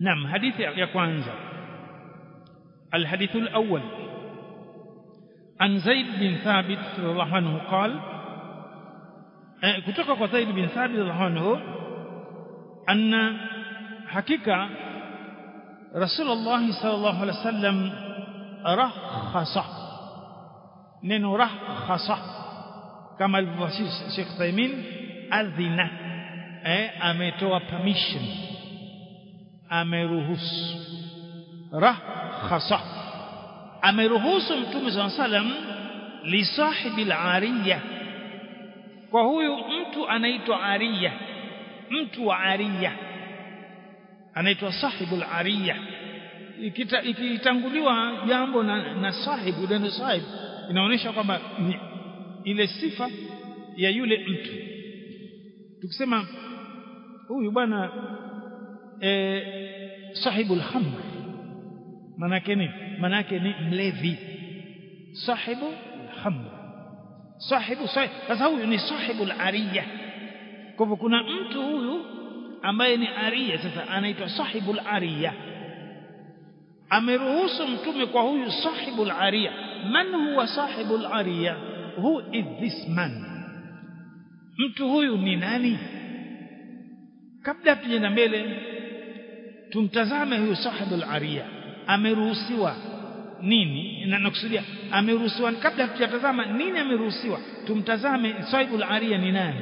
نعم حديث يا كwanza الحديث الأول عن زيد بن ثابت رضي الله عنه قال kutoka kwa Zaid bin Thabit radhiallahu anhu anna hakika Rasulullah sallallahu alaihi wasallam rakhasa neno rakhasa kama alivyowasisi Sheikh Thaimin adhina eh ametoa permission ameruhusu rakhasa ameruhusu mtume sallallahu alaihi wasallam li sahibi al-ariyah kwa huyu mtu anaitwa ariya mtu wa ariya anaitwa sahibul ariya ikitanguliwa jambo na, na sahibu neno sahib inaonyesha kwamba ni ile sifa ya yule mtu tukisema huyu bwana e, sahibul khamr manake ni manake ni mlevi sahibu khamr sahibu sasa huyu ni sahibu al-ariya kwa hivyo kuna mtu huyu ambaye ni ariya sasa anaitwa sahibu al-ariya ameruhusu mtume kwa huyu sahibu al-ariya man huwa sahibu al-ariya who is this man mtu huyu ni nani kabla tuende mbele tumtazame huyu sahibu al-ariya ameruhusiwa nini na nakusudia ameruhusiwa kabla tujatazama nini ameruhusiwa tumtazame saibul ariya ni nani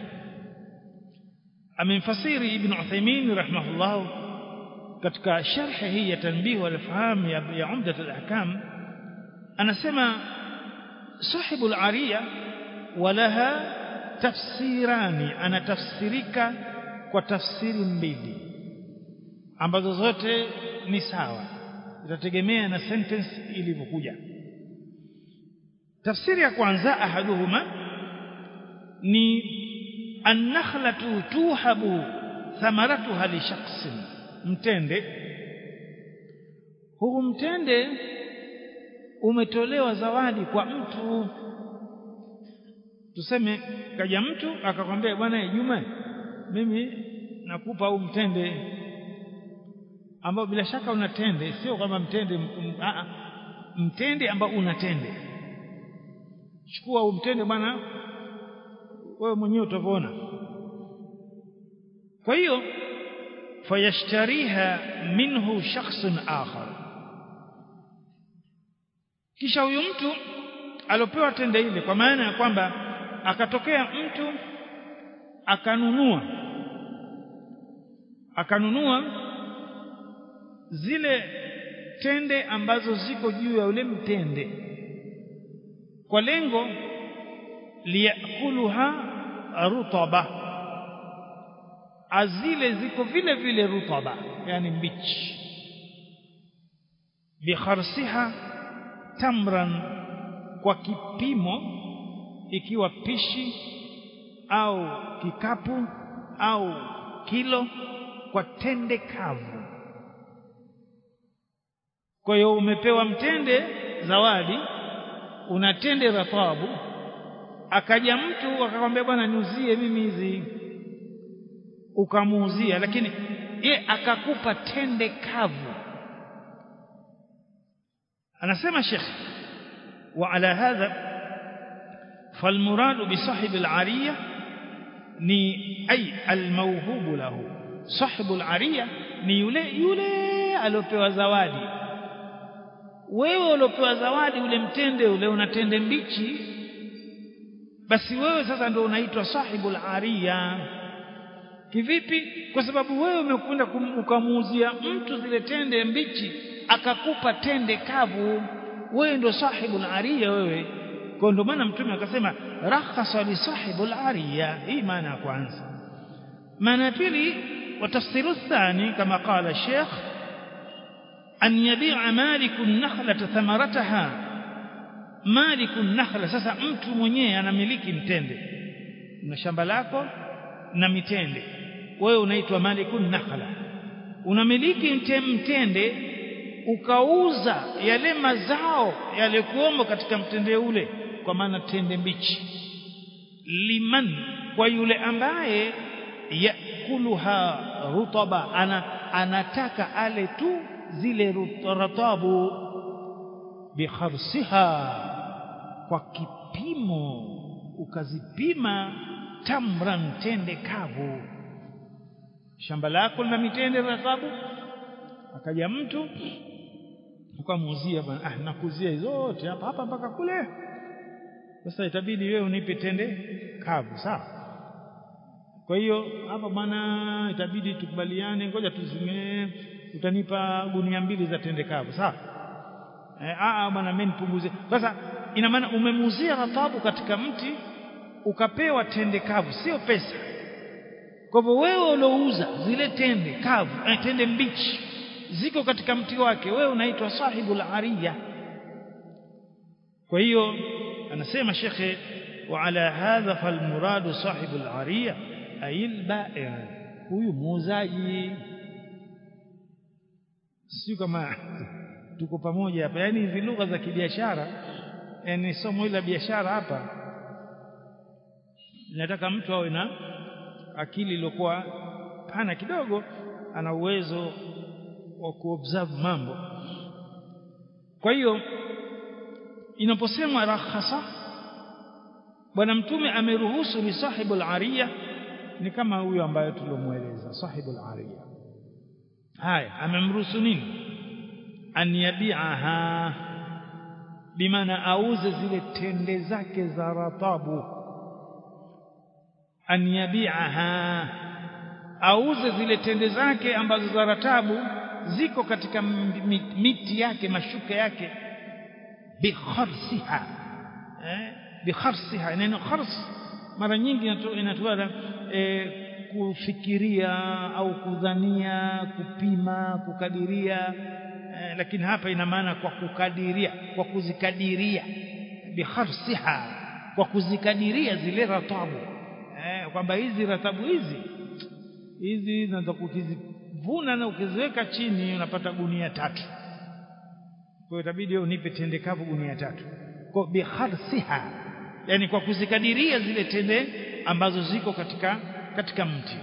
amemfasiri ibn Uthaymeen rahimahullah katika sharhi hii ya tanbih wal faham ya, ya umdat al ahkam anasema sahibul ariya walaha tafsirani anatafsirika kwa tafsiri mbili ambazo zote ni sawa itategemea na sentence ilivyokuja tafsiri ya kwanza ahaduhuma ni annakhlatu tuhabu thamaratuha li shakhsin mtende huu mtende umetolewa zawadi kwa mtu tuseme kaja mtu akakwambia bwana Juma mimi nakupa huu mtende ambao bila shaka una tende sio kwamba mtende a mtende ambao una tende chukua huu mtende bwana wewe mwenyewe utavona kwa hiyo fayashtariha minhu shakhsun akhar kisha huyu mtu alopewa tende ile kwa maana ya kwamba akatokea mtu akanunua akanunua zile tende ambazo ziko juu ya ule mtende kwa lengo liyakuluha rutaba azile ziko vile vile rutaba yani mbichi bikharsiha tamran kwa kipimo ikiwa pishi au kikapu au kilo kwa tende kavu kwa hiyo umepewa mtende zawadi una tende ratabu akaja mtu akakwambia bwana niuzie mimi hizi ukamuuzia lakini ye akakupa tende kavu anasema Sheikh wa ala hadha فالمراد بصاحب العرية ni ay almawhubu lahu sahibu alaria ni yule yule aliopewa zawadi wewe uliopewa zawadi ule mtende ule una tende mbichi basi wewe sasa ndio unaitwa sahibu alaria kivipi kwa sababu wewe umekwenda ukamuuzia mtu zile tende mbichi akakupa tende kavu wewe ndio sahibu alaria wewe kwa ndio maana mtume akasema rakhasa li sahibu al-ariya hii maana ya kwanza maana ya pili وتفسير الثاني كما قال الشيخ أن يبيع مالك النخلة ثمرتها مالك النخلة sasa mtu mwenyewe anamiliki mtende na shamba lako na mitende wewe unaitwa malikun nakhla unamiliki mtende ukauza yale mazao yalikuomo katika mtende ule kwa maana tende mbichi liman kwa yule ambaye yakuluha rutaba ana anataka ale tu zile ratabu bikharsiha kwa kipimo ukazipima tamran tende kavu shamba lako lina mitende ratabu akaja mtu ukamuuzia bwana ah nakuzia zote hapa hapa mpaka kule sasa itabidi wewe unipe tende kavu sawa kwa hiyo hapa bwana itabidi tukubaliane ngoja tuzime utanipa gunia mbili za tende kavu sawa eh ah bwana mimi nipunguze sasa ina maana umemuuzia ratabu katika mti ukapewa tende kavu sio pesa kwa hivyo wewe ulouza zile tende kavu eh, tende mbichi ziko katika mti wake wewe unaitwa sahibul ariya kwa hiyo anasema shekhe wa ala hadha falmuradu sahibul ariya ayil ba'i huyu muuzaji sio kama tuko pamoja hapa yani hizi lugha za kibiashara yani somo la biashara hapa nataka mtu awe na akili iliyokuwa pana kidogo ana uwezo wa kuobserve mambo kwa hiyo inaposemwa rakhasa bwana mtume ameruhusu ni sahibul ariya ni kama huyo ambaye tulomueleza sahibul ariya haya amemruhusu nini an yabi'aha bimaana auze zile tende zake za ratabu an yabi'aha auze zile tende zake ambazo za ratabu ziko katika miti yake mashuka yake bikharsiha eh bikharsiha neno khars mara nyingi inatoa eh, kufikiria au kudhania kupima kukadiria eh, lakini hapa ina maana kwa kukadiria kwa kuzikadiria bikharsiha kwa kuzikadiria zile ratabu eh, kwamba hizi ratabu hizi hizi zinaweza kukizivuna na ukiziweka chini unapata gunia tatu kwa hiyo itabidi wewe unipe tende kavu gunia tatu kwa bikharsiha yani kwa kuzikadiria zile tende ambazo ziko katika katika mti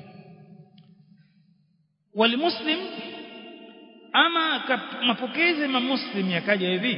walimuslim ama mapokezi ya muslim yakaja hivi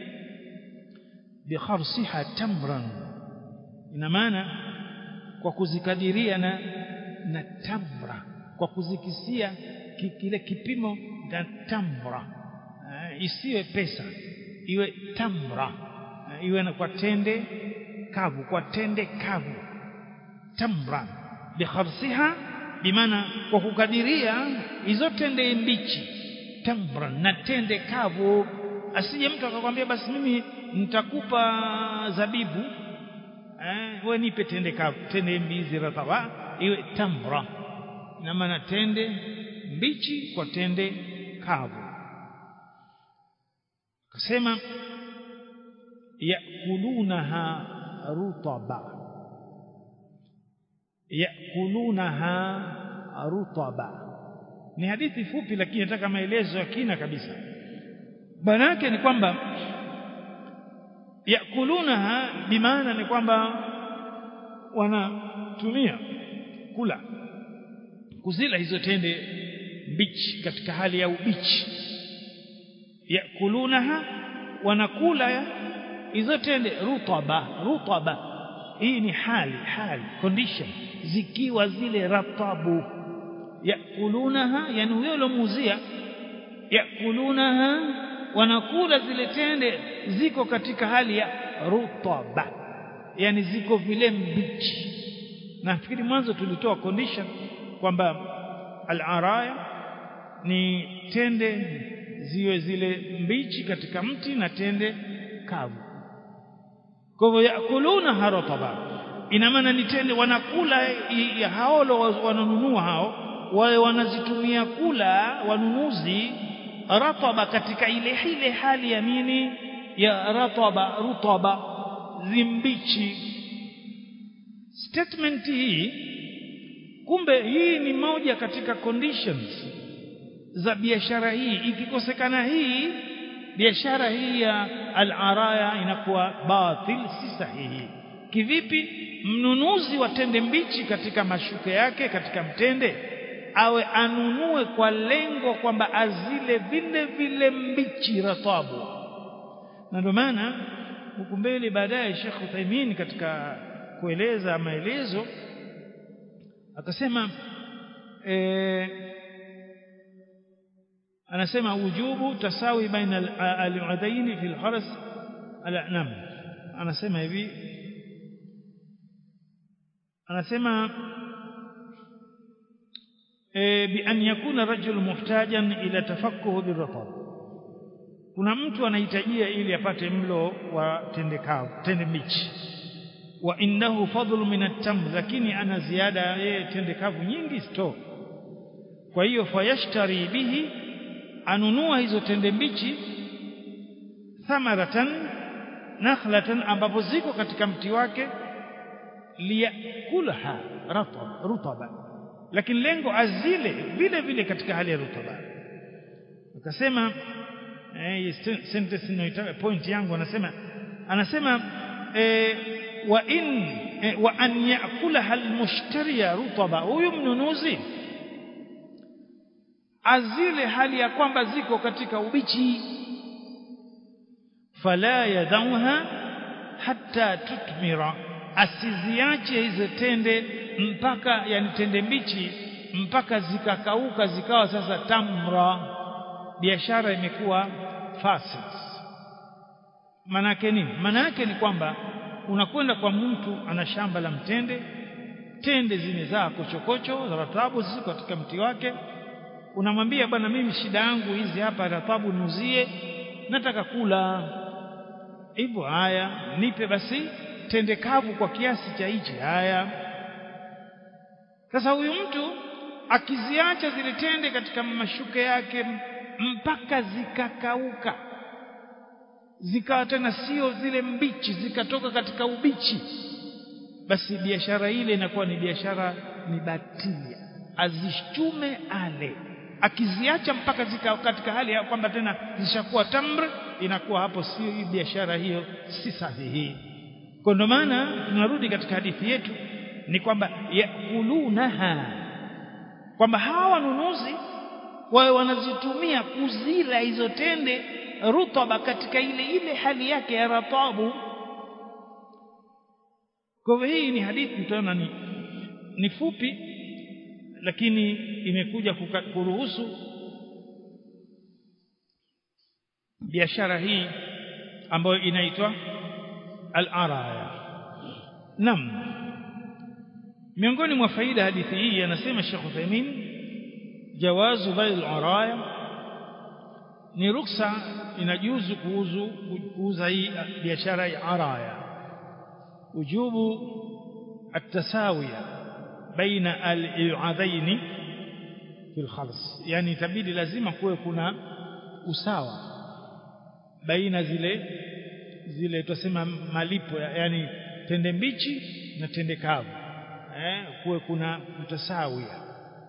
bikharsiha tamran ina maana kwa kuzikadiria na na tamra kwa kuzikisia kile kipimo cha tamra uh, isiwe pesa iwe tamra uh, iwe na kwa tende kavu kwa tende kavu tamra bikharsiha bimaana kwa kukadiria hizo tende mbichi tamra na tende kavu asije mtu akakwambia basi mimi nitakupa zabibu eh wewe nipe tende kavu tende mbizi ratawa iwe tamra na maana tende mbichi kwa tende kavu akasema yakulunaha rutaba yakulunaha rutaba ni hadithi fupi lakini nataka maelezo ya kina kabisa maana yake ni kwamba yakulunaha bimaana ni kwamba wanatumia kula kuzila hizo tende mbichi katika hali ya ubichi yakulunaha wanakula hizo tende rutaba rutaba hii ni hali hali condition zikiwa zile ratabu yakulunaha yani huyo alomuzia yakulunaha wanakula zile tende ziko katika hali ya rutaba yani ziko vile mbichi nafikiri mwanzo tulitoa condition kwamba al-araya ni tende ziwe zile mbichi katika mti na tende kavu kwa hivyo yakuluna harotaba ina maana ni tende wanakula haolo wananunua hao wale wanazitumia kula wanunuzi rataba katika ile ile hali ya nini ya rataba rutaba zimbichi statement hii kumbe hii ni moja katika conditions za biashara hii ikikosekana hii biashara hii ya al-araya inakuwa batil si sahihi kivipi mnunuzi wa tende mbichi katika mashuka yake katika mtende awe anunue kwa lengo kwamba azile vile vile mbichi ratabu na ndio maana huku mbele baadaye Sheikh Uthaymeen katika kueleza maelezo akasema eh, anasema wujubu tasawi baina al-udaini fi al-haras al-nam anasema hivi anasema بأن يكون الرجل محتاجا إلى تفكه بالرطب kuna mtu anahitajia ili apate mlo wa tende kavu tende mbichi wa innahu fadlu min at-tamr lakini ana ziada yeye tende kavu nyingi sto kwa hiyo fayashtari bihi anunua hizo tende mbichi thamaratan nakhlatan ambapo ziko katika mti wake liyakulha ratab rutaba lakini lengo azile vile vile katika hali ya rutuba akasema eh sentence inaitaka point yangu anasema anasema eh, wa in eh, wa an yakulaha almushtariya rutaba huyu mnunuzi azile hali ya kwamba ziko katika ubichi fala yadauha hatta tutmira asiziache hizo tende mpaka yani tende mbichi mpaka zikakauka zikawa sasa tamra biashara imekuwa fasid manake nini manake ni kwamba unakwenda kwa mtu ana shamba la mtende tende zimezaa kochokocho za ratabu ziko katika mti wake unamwambia bwana mimi shida yangu hizi hapa ratabu nuzie nataka kula hivyo haya nipe basi tende kavu kwa kiasi cha hichi haya sasa huyu mtu akiziacha zile tende katika mashuke yake mpaka zikakauka zikawa tena sio zile mbichi zikatoka katika ubichi basi biashara ile inakuwa ni biashara ni batilia azishume ale akiziacha mpaka zika katika hali ya kwamba tena zishakuwa tamr inakuwa hapo sio hii biashara hiyo si sahihi kwa ndio maana tunarudi katika hadithi yetu ni kwamba yakulunaha kwamba hawa wanunuzi wawe wanazitumia kuzila hizo tende rutaba katika ile ile hali yake ya ratabu kwa hivyo hii ni hadithi mtaona ni, ni fupi lakini imekuja kuruhusu biashara hii ambayo inaitwa al-araya nam miongoni mwa faida hadithi hii anasema Sheikh Uthaymeen jawazu bai al-araya ni ruksa inajuzu kuuzu kuuza hii biashara ya araya ujubu at-tasawiya baina al-i'adaini fi al-khals yani itabidi lazima kuwe kuna usawa baina zile zile tusema malipo yani tende mbichi na tende kavu eh kuwe kuna mtasawia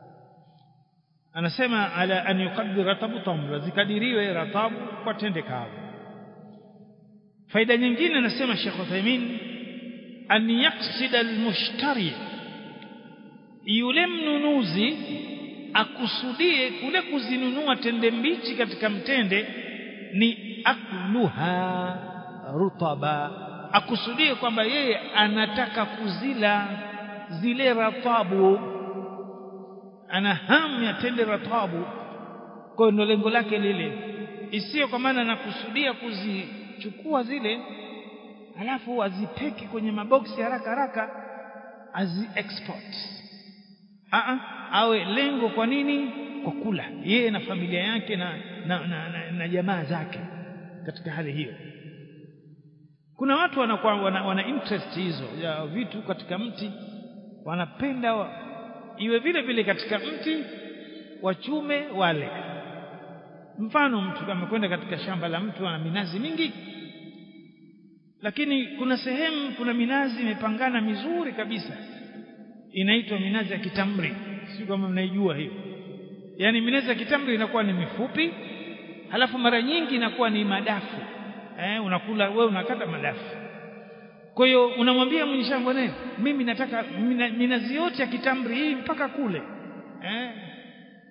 anasema ala an yuqaddir ratabu tamra zikadiriwe ratabu kwa tende kavu faida nyingine anasema Sheikh Uthaymeen an yaqsida almushtari yule mnunuzi akusudie kule kuzinunua tende mbichi katika mtende ni akluha rutaba akusudie kwamba yeye anataka kuzila zile ratabu ana hamu ya tende ratabu kwa hiyo lengo lake lile isiyo kwa maana anakusudia kuzichukua zile alafu azipeki kwenye maboksi haraka haraka azi export Aa, awe lengo kwa nini kwa kula yeye na familia yake na na, na, na, na jamaa zake katika hali hiyo kuna watu wanakuwa wana, wana interest hizo ya vitu katika mti wanapenda wa, iwe vile vile katika mti wachume wale mfano mtu amekwenda katika shamba la mtu ana minazi mingi lakini kuna sehemu kuna minazi imepangana mizuri kabisa inaitwa minazi ya kitamri si kama mnaijua hiyo yani minazi ya kitamri inakuwa ni mifupi halafu mara nyingi inakuwa ni madafu eh unakula wewe unakata madafu kwa hiyo unamwambia mwenye shamba naye mimi nataka mina, minazi yote ya kitamri hii mpaka kule eh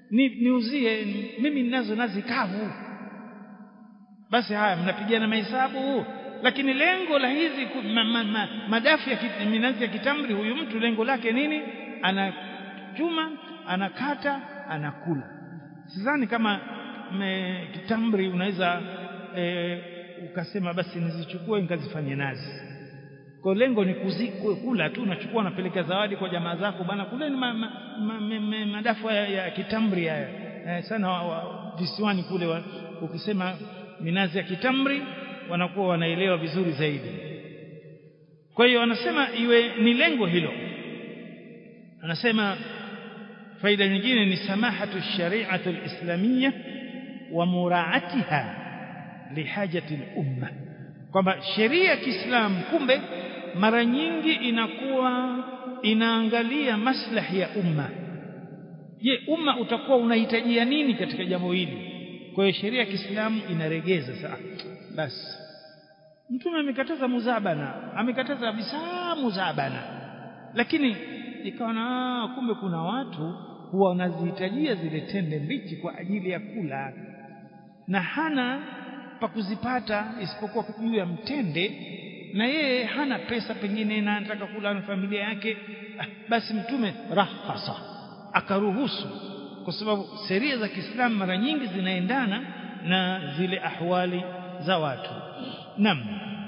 ni niuzie mimi ninazo nazi kavu basi haya mnapigana mahesabu lakini lengo la hizi ma, ma, ma, madafu ya minazi ya kitamri huyu mtu lengo lake nini anachuma anakata anakula sidhani kama me, kitamri unaweza e, ukasema basi nizichukue nikazifanye nazi kwa lengo ni kuzikwe kula tu unachukua unapeleka zawadi kwa jamaa zako bana kule ni ma, ma, ma, ma, ma, madafu ya, ya kitamri haya eh, sana wa, wa, visiwani kule wa, ukisema minazi ya kitamri wanakuwa wanaelewa vizuri zaidi kwa hiyo anasema iwe ni lengo hilo anasema faida nyingine ni samahatu shari'atu al-islamiyya wa muraatiha lihajati al-umma kwamba sheria ya Kiislamu kumbe mara nyingi inakuwa inaangalia maslahi ya umma je umma utakuwa unahitajia nini katika jambo hili kwa hiyo sheria ya Kiislamu inaregeza sasa basi mtume amekataza muzabana amekataza kabisa muzabana lakini ikawa na kumbe kuna watu huwa wanazihitajia zile tende mbichi kwa ajili ya kula na hana pa kuzipata isipokuwa juu ya mtende na yeye hana pesa pengine na anataka kula na familia yake ah, basi mtume rahasa akaruhusu kwa sababu sheria za Kiislamu mara nyingi zinaendana na zile ahwali za watu nam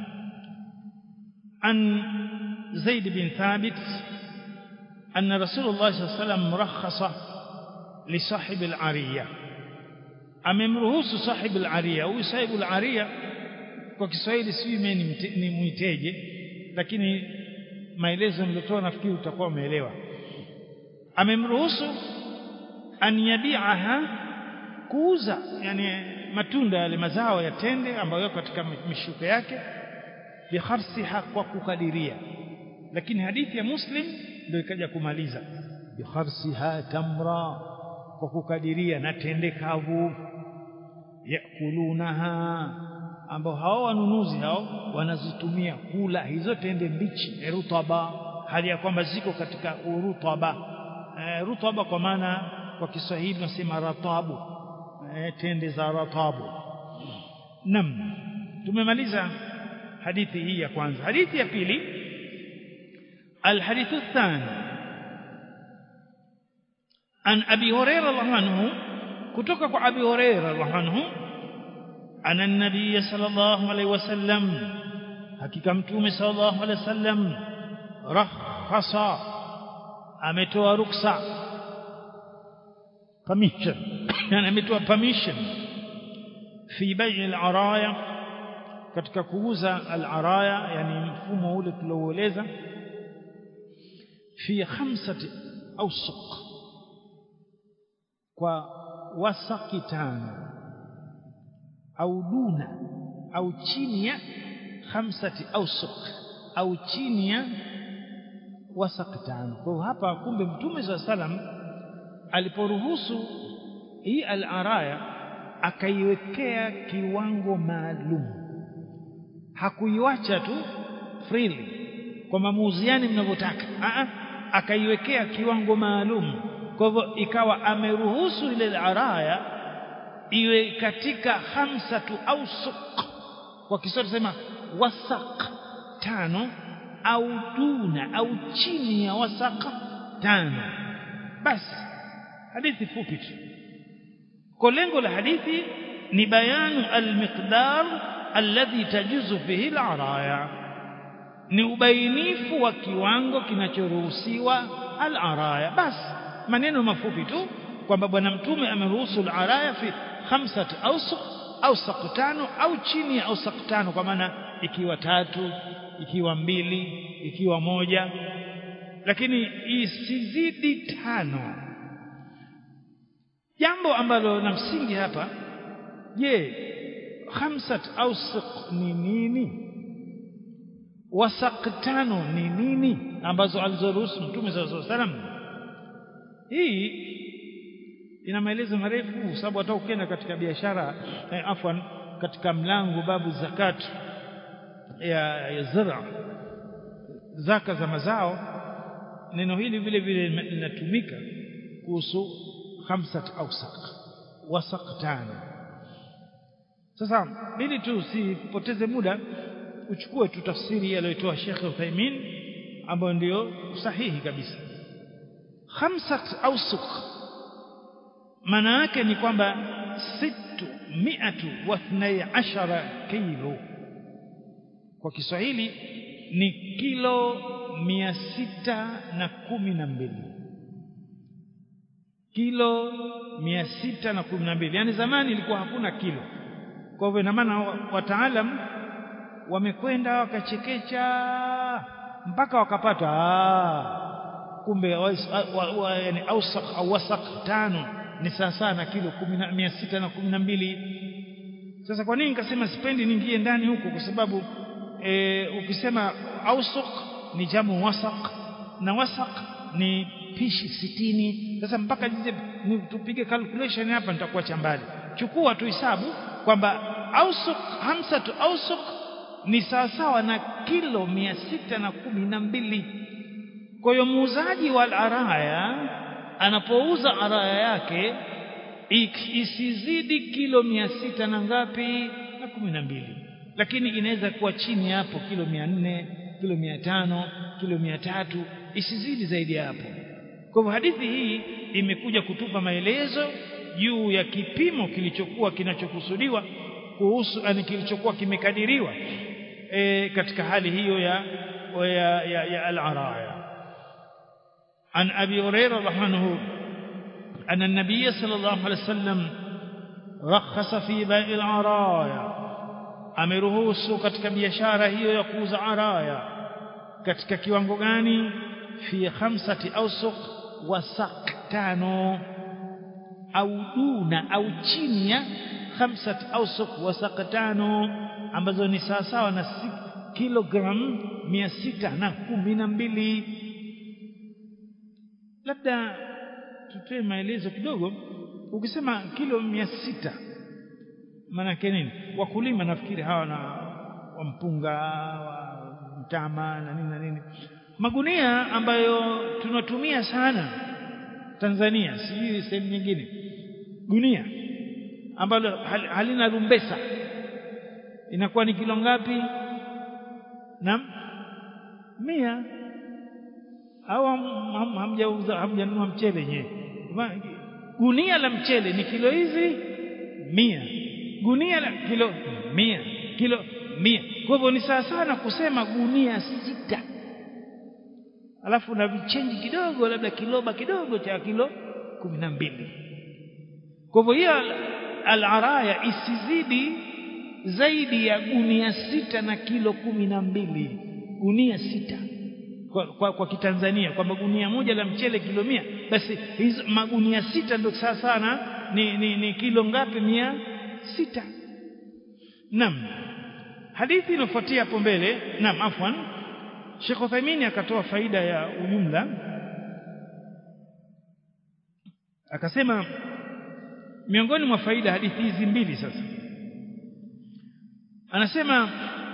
an Zaid bin Thabit أن رسول الله صلى الله عليه وسلم رخص لصاحب العرية amemruhusu sahibu al-ariya huyu sahibu al-ariya kwa Kiswahili si mimi ni muiteje lakini maelezo nilitoa nafikiri utakuwa umeelewa amemruhusu an yabi'aha kuuza yani matunda yale mazao ya tende ambayo yako katika mishuko yake bikharsiha kwa kukadiria lakini hadithi ya muslim ndio ikaja kumaliza bikharsiha tamra kwa kukadiria na tende kavu yakulunaha ambao hao wanunuzi hao wanazitumia kula hizo tende mbichi rutaba hali ya kwamba ziko katika urutaba e, rutaba kwa maana kwa Kiswahili tunasema ratabu e, tende za ratabu nam tumemaliza hadithi hii ya kwanza hadithi ya pili الحديث الثاني عن أبي هريرة الله عنه كتوك أبي هريرة الله عنه أن النبي صلى الله عليه وسلم حقيقة متوم صلى الله عليه وسلم رخص ametoa ruksa permission yani ametoa permission fi bai' al-araya katika kuuza al-araya yani mfumo ule tuloueleza fi khamsati awsuq kwa wasaki tano au duna au chini ya khamsati awsuq au chini ya wasaki tano kwa hapa kumbe mtume swalla salam aliporuhusu hii al-araya akaiwekea kiwango maalum hakuiwacha tu freely kwa mamuuziani mnavyotaka akaiwekea kiwango maalum kwa hivyo ikawa ameruhusu ile araya iwe katika hamsatu au suq kwa Kiswahili sema wasaq tano au duna au chini ya wasaq tano basi hadithi fupi tu kwa lengo la hadithi ni bayanu almiqdar alladhi tajuzu fihi alaraya ni ubainifu wa kiwango kinachoruhusiwa al-araya basi maneno mafupi tu kwamba bwana mtume ameruhusu al-araya fi khamsati awsuq au tano au chini ya awsaq tano kwa maana ikiwa tatu ikiwa mbili ikiwa moja lakini isizidi tano jambo ambalo na msingi hapa je khamsat awsuq ni nini wasaq tano ni nini ambazo alizoruhusu mtume sallallahu alaihi wasallam hii ina maelezo marefu sababu hata ukienda katika biashara eh, afwan katika mlango babu zakat ya, ya zira zaka za mazao neno hili vile vile linatumika kuhusu khamsat awsaq wasaq tano sasa ili tu usipoteze muda uchukue tu tafsiri aliyotoa Sheikh Uthaymeen ambayo ndio sahihi kabisa khamsat awsuq maana yake ni kwamba sittu miatu wa thnai ashara kilo kwa Kiswahili ni kilo mia sita na kumi na mbili kilo mia sita na kumi na mbili yaani zamani ilikuwa hakuna kilo kwa hivyo ina maana wataalam wamekwenda wakachekecha mpaka wakapata ah kumbe yani ausaq au wasaq tano ni sawa na kilo mia sita na kumi na mbili sasa kwa nini nikasema sipendi niingie ndani huko kwa sababu e, ukisema ausuq ni jamu wasaq na wasaq ni pishi sitini sasa mpaka tupige calculation hapa nitakuwa chambali chukua tu hisabu kwamba ausuq hamsatu ausuq ni sawasawa na kilo mia sita na kumi na mbili kwa hiyo muuzaji wa araya anapouza araya yake isizidi kilo mia sita na ngapi na kumi na mbili lakini inaweza kuwa chini hapo kilo mia nne kilo mia tano kilo mia tatu isizidi zaidi ya hapo kwa hivyo hadithi hii imekuja kutupa maelezo juu ya kipimo kilichokuwa kinachokusudiwa kuhusu yani kilichokuwa kimekadiriwa e, katika hali hiyo ya ya, ya, ya al-araya عن أبي هريرة رضي عنه أن النبي صلى الله عليه وسلم رخص في بيع العرايا ameruhusu katika biashara hiyo ya kuuza araya katika kiwango gani fi khamsati awsuq wa sak tano au duna au chini ya khamsati awsuq wa sak tano ambazo ni sawasawa na kilogram mia sita na kumi na mbili labda tutoe maelezo kidogo ukisema kilo mia sita maanake nini wakulima nafikiri hawa na wa mpunga wa mtama na nini na nini magunia ambayo tunatumia sana Tanzania sijui sehemu nyingine gunia ambalo halina rumbesa inakuwa ni kilo ngapi naam mia au hamjauza hamjanunua mchele nyewe gunia la mchele ni kilo hizi mia gunia la kilo mia kilo mia kwa hivyo ni sawa sana kusema gunia sita alafu na vichenji kidogo labda kiloba kidogo cha kilo kumi na mbili kwa hivyo hiyo al-araya isizidi zaidi ya gunia sita na kilo kumi na mbili gunia sita kwa, kwa, kwa kitanzania kwamba gunia moja la mchele kilo mia basi hizo magunia sita ndio sawa sana ni, ni, ni kilo ngapi mia sita naam hadithi inofuatia hapo mbele naam afwan Sheikh Uthaymeen akatoa faida ya ujumla akasema miongoni mwa faida hadithi hizi mbili sasa anasema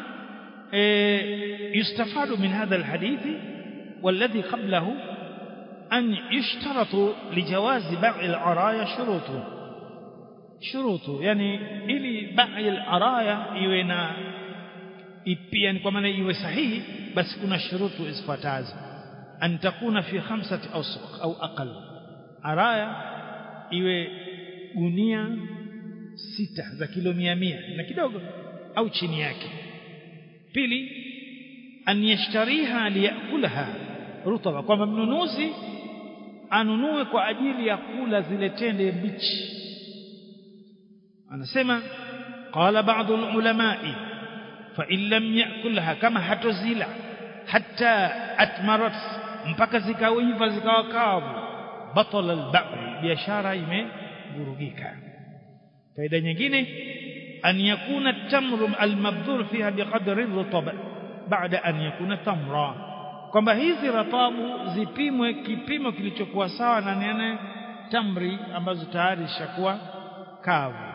يستفاد من هذا الحديث والذي قبله أن يشترط لجواز بيع العرايا شروطه شروطه يعني ili bai al-araya iwe na yani kwa maana iwe sahihi basi kuna shurutu zifuatazo an takuna fi khamsati awsuq au aqal araya iwe gunia sita za kilo mia mia na kidogo au chini yake pili an yashtariha liyakulaha rutaba kwamba mnunuzi anunue kwa ajili ya kula zile tende mbichi anasema qala ba'd ulama'i fa in lam yakulha kama hatozila hatta atmarat mpaka zikaiva zikawa kavu batala al-ba' biashara imevurugika faida nyingine أن يكون التمر المبذور فيها بقدر الرطب بعد أن يكون تمرا kwamba hizi ratabu zipimwe kipimo kilichokuwa sawa na nene tamri ambazo tayari zishakuwa kavu